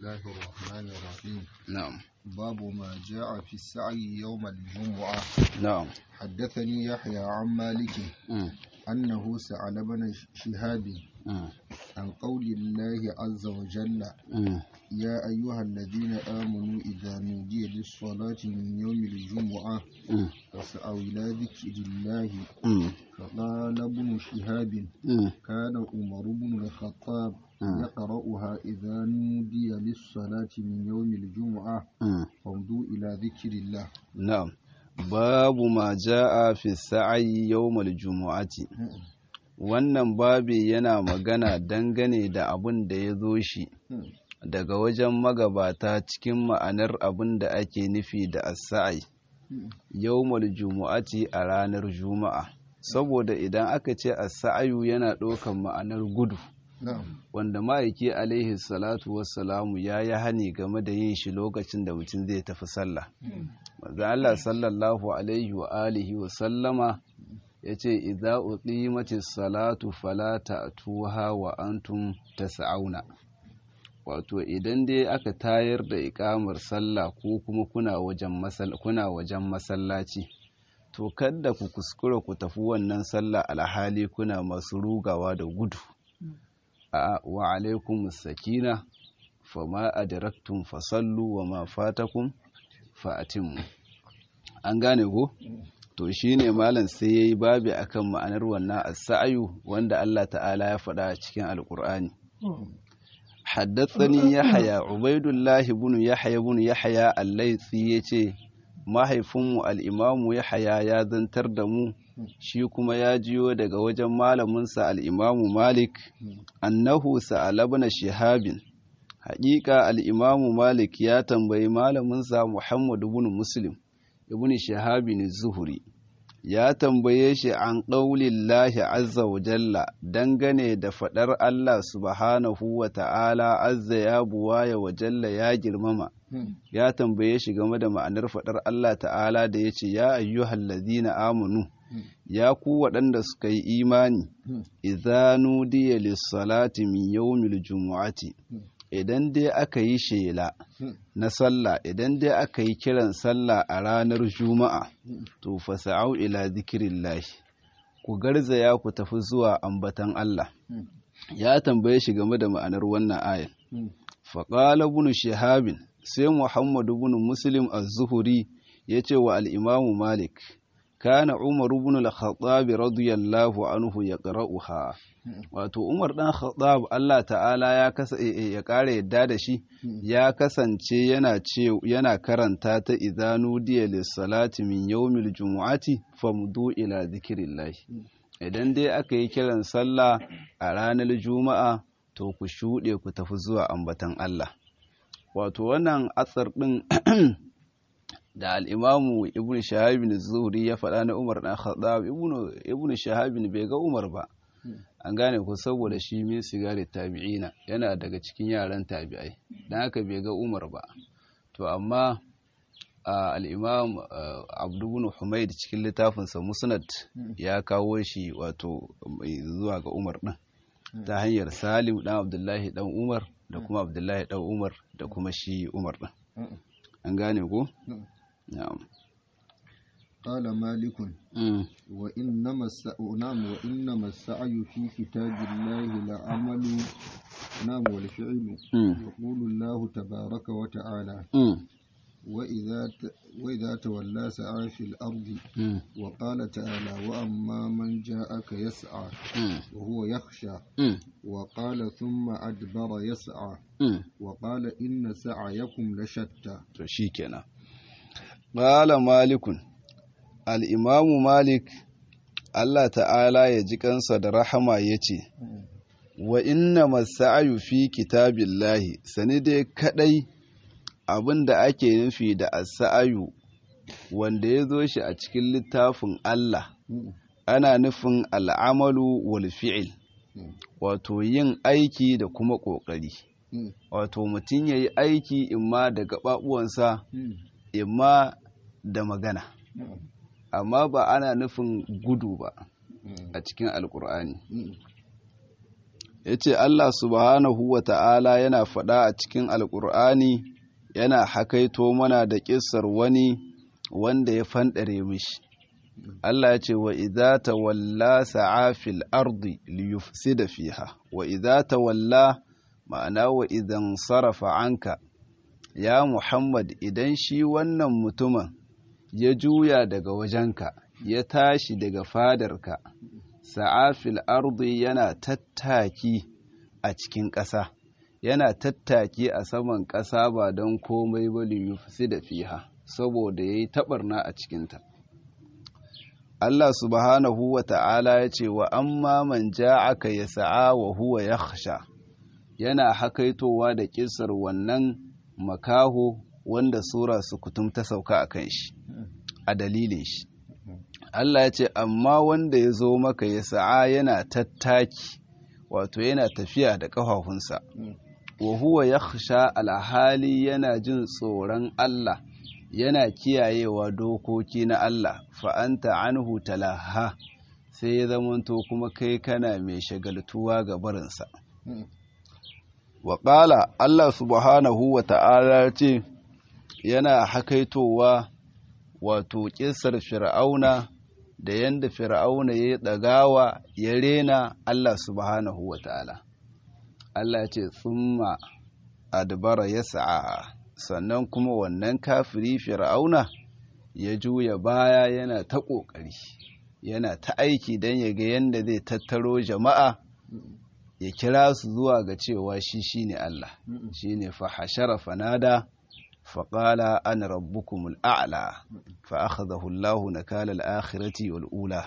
الله الرحمن الرحيم نعم باب ما جاء في السعي يوم الجمعة نعم حدثني يحيى عن مالك مم. أنه سأل ابن شهاب مم. عن قول الله عز وجل مم. يا أيها الذين آمنوا إذا نودي للصلاة من يوم الجمعة مم. فاسعوا إلى ذكر الله مم. فقال ابن شهاب مم. كان عمر بن الخطاب مم. يقرأها إذا نودي للصلاة من يوم الجمعة مم. فامضوا إلى ذكر الله نعم باب ما جاء في السعي يوم الجمعة wannan babi yana magana dangane da abin da ya zo shi daga wajen magabata cikin ma'anar abin da ake nufi da as-sa'i yawmul jumu'ati a ranar juma'a saboda idan aka ce as-sa'yu yana ɗaukan ma'anar gudu نعم wanda ma'aiki alaihi salatu wassalamu ya yi hani game da yin shi lokacin da mutum zai tafi sallah manzo Allah sallallahu alaihi wa alihi wa sallama yace idza uqimatis salatu fala ta'tuha wa antum tas'auna wato idan dai aka tayar da ikamar sallah ko kuma kuna wajen masal kuna wajen masallaci to kada ku kuskura ku tafi wannan sallah alhali kuna masu rugawa da gudu a wa alaikum sakina fama adraktum fasallu wa ma fatakum fa'atimmu an gane ko to shine malam sai yayi babi akan ma'anar wannan as-sa'yu wanda Allah ta'ala ya faɗa a cikin alqur'ani haddathani yahya ubaidullah ibn yahya ibn yahya al-laythi yace mahaifinmu al-imamu yahya ya zantar da mu shi kuma ya jiyo daga wajen malaminsa al-imamu malik annahu sa'ala ibn shihabin haƙiƙa al-imamu malik ya tambayi malaminsa muhammad ibn muslim ibn shahabin zuhuri ya tambaye shi an ƙaulin lahi azza wa jalla dangane da faɗar Allah subhanahu wa ta'ala azza ya buwaya wa jalla ya girmama ya tambaye shi game da ma'anar faɗar Allah ta'ala da ya ce ya ayyuhal ladina amanu ya ku waɗanda suka yi imani idza nudiya lis-salati min yawmil jumu'ati idan dai aka yi shela na sallah idan dai aka yi kiran sallah a ranar juma'a to fasa'au ila zikirillahi ku garzaya ku tafi zuwa ambatan Allah ya tambaye shi game da ma'anar wannan ayar faƙala bunu shahabin sai muhammadu bunu muslim az-zuhuri ya ce wa al'imamu malik kana umar ibn al-khattab radiyallahu anhu ya qara'uha wato umar dan khattab Allah ta'ala ya kasa ya kare yadda da shi ya kasance yana ce yana karanta ta idanu diya lis-salati min yawmil jumu'ati famdu ila zikrillah idan dai aka yi kiran sallah a ranar juma'a to ku shuɗe ku tafi zuwa ambatan Allah wato wannan atsar ɗin da al'imamu ibn shahabin zuhri ya faɗa na umar ɗan khattab ibn shahabin bai ga umar ba an gane ku saboda shi min sigari tabi'ina yana daga cikin yaran tabi'ai don haka bai ga umar ba to amma al'imam abdubun humaid cikin littafinsa musnad ya kawo shi wato zuwa ga umar ɗin ta hanyar salim ɗan abdullahi ɗan umar da kuma abdullahi ɗan umar da kuma shi umar ɗin an gane ku? na'am قال مالك وإنما الس... نعم وإنما السعي في كتاب الله لعمل نعم والفعل يقول الله تبارك وتعالى وإذا ت... وإذا تولى سعى في الأرض وقال تعالى وأما من جاءك يسعى وهو يخشى وقال ثم أدبر يسعى وقال إن سعيكم لشتى شيكنا قال مالك al'imamu malik Allah ta'ala ya ji kansa da rahama ya ce wa inna masa'ayu fi kitabillahi sani dai kadai abin da ake nufi da asa'ayu wanda ya zo shi a cikin littafin Allah ana nufin al'amalu wal fi'il wato yin aiki da kuma ƙoƙari wato mutum ya yi aiki imma da gaɓaɓuwansa imma da magana amma ba ana nufin gudu ba a cikin alkur'ani ya ce Allah subhanahu wa ta'ala yana faɗa a cikin alƙur'ani yana hakaito mana da ƙisar wani wanda ya fanɗare mishi Allah ya ce wa idza tawalla sa'a fil ardi liyufsida fiha wa idza tawalla ma'ana wa idan sarafa anka ya Muhammad idan shi wannan mutumin ya juya daga wajenka ya tashi daga fadarka sa'afil ardi yana tattaki a cikin ƙasa yana tattaki a saman ƙasa ba don komai ba liyufsi da fiha saboda ya yi taɓarna a cikinta Allah subhanahu wa ta'ala ya ce wa amma man aka ya sa'a wa huwa ya yana hakaitowa da ƙisar wannan makaho wanda sura su kutum ta sauka a kan shi a dalilin shi Allah ya ce amma wanda ya zo maka ya sa'a yana tattaki wato yana tafiya da ƙafafunsa wa huwa yakhsha alhali yana jin tsoron Allah yana kiyayewa dokoki na Allah fa anta anhu talaha sai ya zamanto kuma kai kana mai shagaltuwa ga barinsa wa Allah subhanahu wa ta'ala ce yana hakaitowa wato ƙisar fir'auna da yanda fir'auna ya ɗagawa ya rena Allah subhanahu wa ta'ala Allah ce tsumma adbara ya sa'a sannan kuma wannan kafiri fir'auna ya juya baya yana ta ƙoƙari yana ta aiki don ya ga yadda zai tattaro jama'a ya kira su zuwa ga cewa shi shine Allah shine fa hashara fanada faƙala an rabbukumul a'la fa akhadahu Allahu nakala al-akhirati wal ula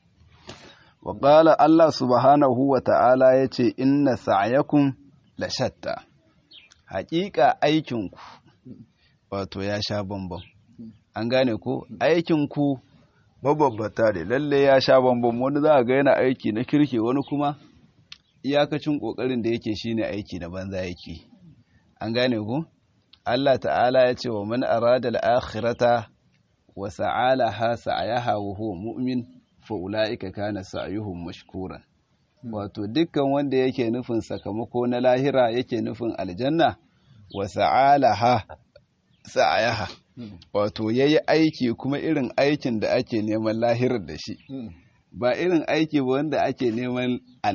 wa qala Allah subhanahu wa ta'ala yace inna sa'yakum la shatta haƙiƙa aikinku wato ya sha bambam an gane ko aikinku mababbata ne lalle ya sha bambam wani za a ga yana aiki na kirke wani kuma iyakacin ƙoƙarin da yake shine aiki na banza yake an gane ku Allah ta'ala ya ce wa man arada al-akhirata wa sa'alaha sa'yaha wa huwa mu'min fa ulaika kana sa'yuhum mashkuran wato dukkan wanda yake nufin sakamako na lahira yake nufin aljanna wa sa'alaha sa'yaha wato yayi aiki kuma irin aikin da ake neman lahirar da shi ba irin aiki ba wanda ake neman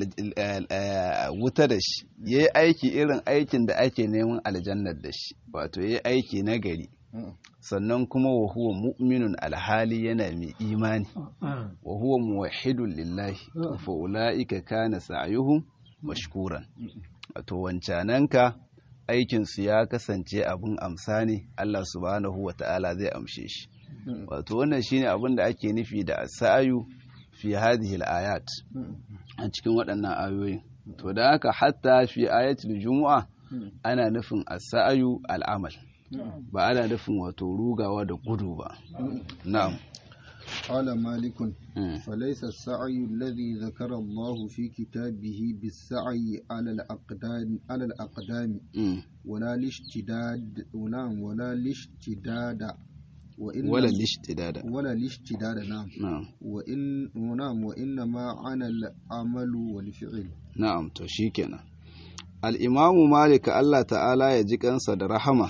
wuta da shi ya yi aiki irin aikin da ake neman aljannar da shi wato ya yi aiki na gari sannan kuma wa huwa mu'minun alhali yana mai imani wa huwa muwahhidun lillahi fa ulaika kana sa'yuhum mashkuran wato wancananka aikinsu ya kasance abin amsa ne Allah subhanahu wa ta'ala zai amshe shi wato wannan shine abin da ake nufi da sa'ayu fi hadhihi al-ayat a cikin waɗannan ayoyi to da haka hatta fi ayatul jumu'a ana nufin as-sa'yu al-amal ba ana nufin wato rugawa da gudu ba na'am قال مالك فليس السعي الذي ذكر الله في كتابه بالسعي على الأقدام على الأقدام ولا الاشتداد ولا الاشتداد وإن ولا الاشتداد ولا الاشتداد نعم نعم وإن نعم وإنما عن العمل والفعل نعم to shikenan al-Imam Malik Allah ta'ala ya ji kansa da rahama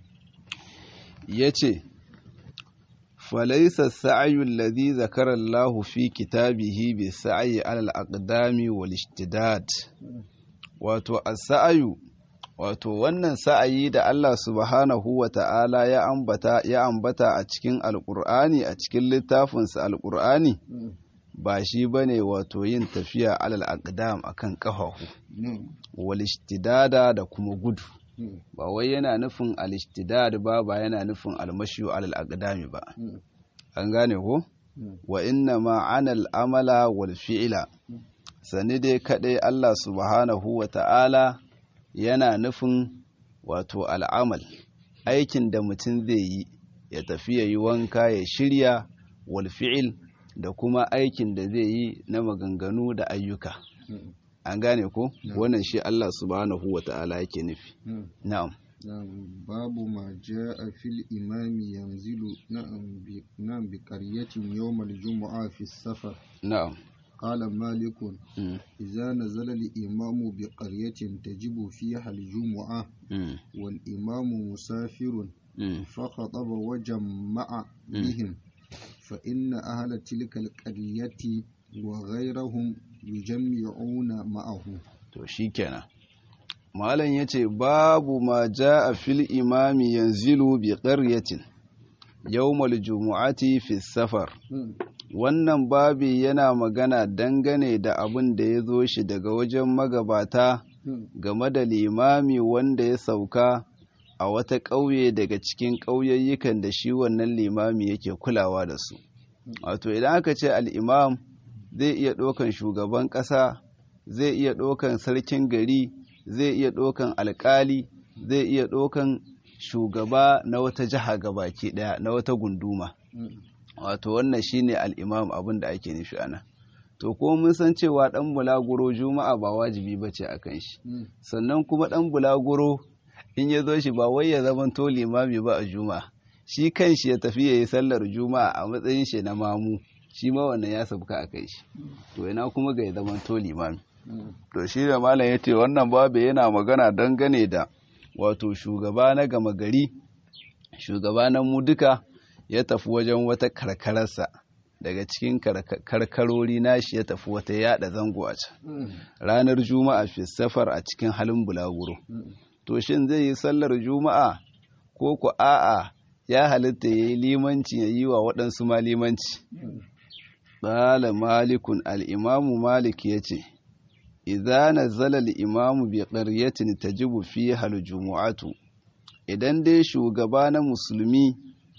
yace falaysa as-sa'yu alladhi zakara Allah fi kitabihi bi sa'yi 'ala al-aqdami wal ishtidad wato as-sa'yu wato wannan sa'ayi da Allah subhanahu wa ta'ala ya ambata ya ambata a cikin alƙur'ani a cikin littafinsa alƙur'ani ba shi ba ne wato yin tafiya alal aqdam akan ƙafafu walishtidada da kuma gudu ba wai yana nufin alishtidad ba ba yana nufin almashiyu alal aqdami ba an gane ko wa inna ma anal amala wal fi'ila sani dai kadai Allah subhanahu wa ta'ala yana nufin wato al'amal aikin da mutum zai yi ya tafi ya yi wanka ya shirya walfi'il da kuma aikin da zai yi na maganganu da ayyuka an gane ko wannan shi Allah subhanahu wa ta'ala yake nufi na'am babu ma ja'a fil imami yanzilu na'am bi na'am bi qaryatin yawmal jumu'a fi safar na'am قال مالك mm, إذا نزل الإمام بقرية تجب فيها الجمعة mm, والإمام مسافر mm. فخطب وجمع بهم فإن أهل تلك القرية وغيرهم يجمعون معه to shikenan malam yace babu ma jaa fil imami yanzilu bi qaryatin yawmal jumu'ati fi safar wannan babi yana magana dangane da abin da ya zo shi daga wajen magabata game da limami wanda ya sauka a wata ƙauye daga cikin ƙauyayyukan da shi wannan limami yake kulawa da su wato idan aka ce al'imam zai iya ɗaukan shugaban ƙasa zai iya ɗaukan sarkin gari zai iya ɗaukan alƙali zai iya ɗaukan shugaba na wata jiha gabaki ɗaya na wata gunduma wato wannan shine al'imam abin da ake nufi ana to ko mun san cewa ɗan bulaguro juma'a ba wajibi ba ce a kan shi sannan kuma ɗan bulaguro in ya zo shi ba wai ya zama to limami ba a juma'a shi kan shi ya tafi ya yi sallar juma'a a matsayin shi na mamu shi ma wannan ya sabka a kai shi to ina kuma ga ya zama to limami to shi da malam ya ce wannan babu yana magana dangane da wato shugaba na gama gari shugaba na mu duka ya tafi wajen wata karkararsa daga cikin karkarori nashi ya tafi wata yada zango a can ranar juma'a fi safar a cikin halin bulaguro to shin zai yi sallar juma'a ko ku a'a ya halitta ya yi limanci ya yi wa waɗansu ma limanci ƙala malikun al'imamu malik ya ce idza nazala al-imamu bi qaryatin tajibu fiha al-jumu'atu idan dai shugaba na musulmi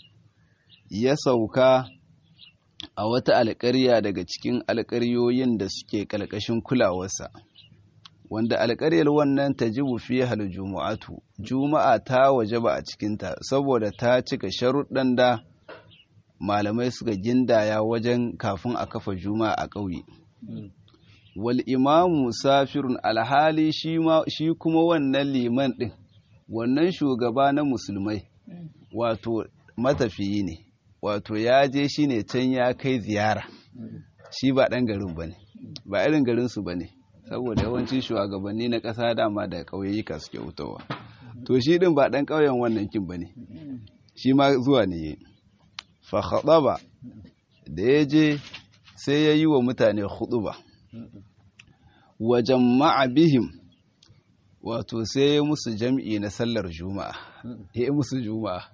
ya sauka a wata alƙarya daga cikin alƙaryoyin da suke ƙalƙashin kulawarsa wanda alƙaryar wannan tajibu fiha al-jumu'atu juma'a ta wajaba a cikinta saboda ta cika sharuɗan da malamai suka gindaya wajen kafin a kafa juma'a a ƙauye wal imamu safirun alhali shi kuma wannan liman ɗin wannan shugaba na musulmai wato matafiyi ne wato ya je shi ne can ya kai ziyara shi ba ɗan garin ba ne ba irin garinsu ba ne saboda yawancin shugabanni na ƙasa dama da ƙauyayyuka suke wutowa to shi ɗin ba ɗan ƙauyen wannan kin ba ne shi ma zuwa ne fa ba da ya je sai ya yi wa mutane ba. wa jama'a bihim wato sai ya musu jam'i na sallar juma'a ya musu juma'a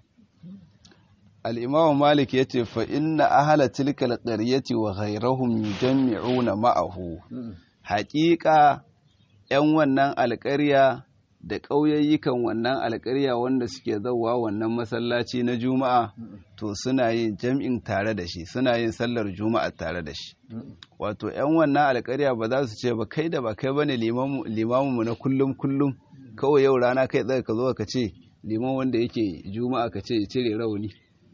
al'imamu malik ya ce fa inna ahala tilkal ƙaryati wa ghairahum yujammi'una ma'ahu haƙiƙa ‘yan wannan alƙarya da ƙauyayyukan wannan alƙarya wanda suke zauwa wannan masallaci na juma'a to suna yin jam'in tare da shi suna yin sallar juma'a tare da shi wato 'yan wannan alƙarya ba za su ce ba kai da ba kai bane limamu na kullum kullum kawai yau rana kai tsaye ka zo ka ce liman wanda yake juma'a ka ce cire rauni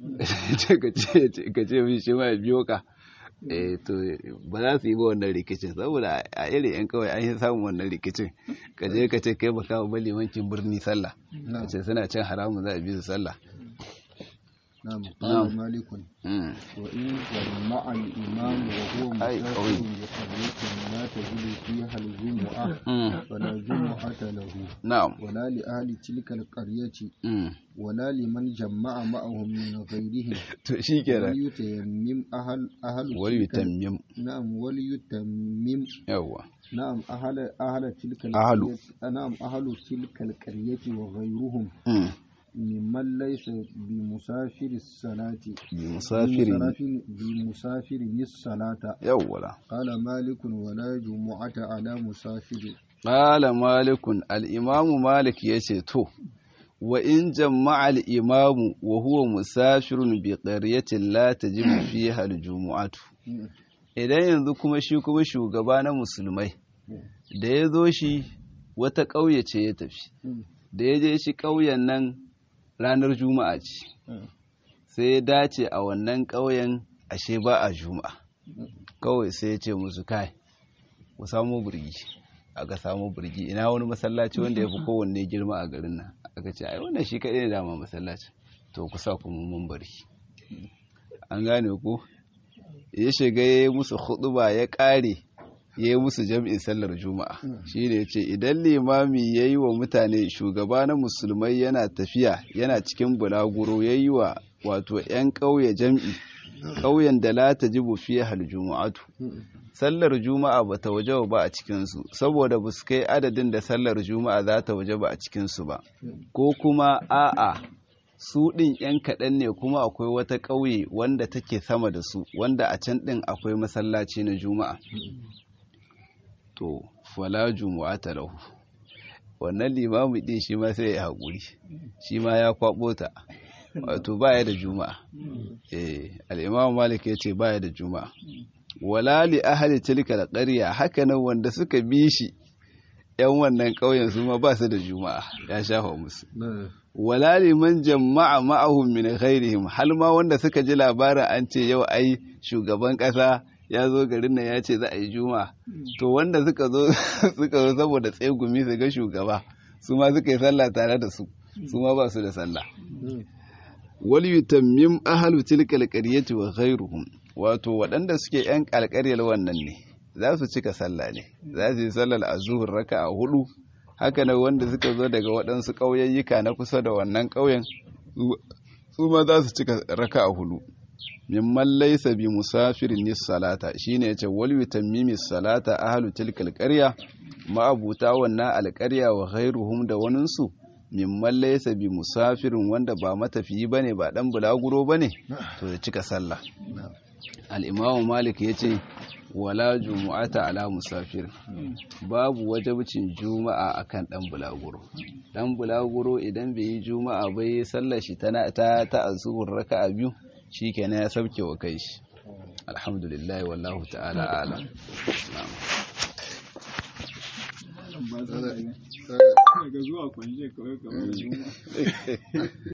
ka ce min shi ma ya biyo ka eh to ba za su yi ba wannan rikicin saboda a irin yan kawai an yi samun wannan rikicin ka je ka ce kai ba kawo ba limancin birni sallah ka ce suna cin haramun za a bi su sallah نعم قال مالك وإن جمع الإمام وهو مسافر بقرية لا تجد فيها الجمعة فلا جمعة له نعم ولا لأهل تلك القرية ولا لمن جمع معهم من غيرهم وليتيمم أهل أهل وليتمم نعم وليتمم يوا نعم أهل أهل تلك أهل نعم أهل تلك القرية وغيرهم ممن ليس بمسافر الصلاة بمسافر بمسافر الصلاة يولا قال مالك ولا جمعة على مسافر قال مالك الإمام مالك يشتو وإن جمع الإمام وهو مسافر بقرية لا تجب فيها الجمعة idan yanzu kuma shi kuma shugaba na musulmai da ya zo shi wata ƙauye ce ya tafi da ya je shi ƙauyen nan ranar juma'a ce sai ya dace a wannan ƙauyen ashe ba a juma'a kawai sai ya ce musu kai ku samu birgi aka samu birgi ina wani masallaci wanda ya fi kowanne girma a garin nan aka ce ai wannan shi kaɗai ne dama masallaci to ku sa kuma mun bari an gane ku ya shiga ya yi musu huɗuba ya ƙare ya yi musu jam'in sallar juma'a shi ne ce idan limami ya yi wa mutane shugaba na musulmai yana tafiya yana cikin bulaguro ya yi wa wato 'yan ƙauye jam'i ƙauyen da la ta jibu fiye hal juma'atu sallar juma'a ba ta waje ba a cikinsu saboda ba su kai adadin da sallar juma'a za ta waje ba a cikinsu ba ko kuma a'a su ɗin 'yan kaɗan ne kuma akwai wata ƙauye wanda take sama da su wanda a can ɗin akwai masallaci na juma'a to fala juma'a ta lahu wannan limamu ɗin shi ma sai ya haƙuri shi ma ya kwaɓo ta wato baya da juma'a eh al-imam malik ya ce baya da juma'a wala li ahli tilka al-qarya haka nan wanda suka bi shi yan wannan ƙauyen su ma ba su da juma'a ya shafa musu wala liman jama'a ma'ahum min ghairihim hal ma wanda suka ji labarin an ce yau ai shugaban ƙasa ya zo garin nan ya ce za a yi juma'a to wanda suka zo suka zo saboda tsegumi su ga shugaba su ma suka yi sallah tare da su su ma ba su da sallah wal yutammim ahlu tilka alqaryati wa ghayruhum wato waɗanda suke yan alƙaryar wannan ne za su cika sallah ne za su yi sallar azhur raka'a hudu haka nan wanda suka zo daga waɗansu ƙauyayyuka na kusa da wannan ƙauyen su ma za su cika raka'a hudu mimman laysa bi musafirin nis salata shine yace wal yutammimi salata ahlu tilka alqarya ma'abuta wannan alƙarya wa ghayruhum da waninsu mimman laisa bi musafirin wanda ba matafiyi bane ba dan bulaguro bane to ya cika sallah al-imamu malik yace wala jumu'ata ala musafir babu wajibcin juma'a akan dan bulaguro dan bulaguro idan bai yi juma'a ba yi sallar shi tana ta ta azhur raka'a biyu shikenan ya sauke wa kai shi alhamdulillah wallahu ta'ala a'lam daga zuwa kwanje kawai kawai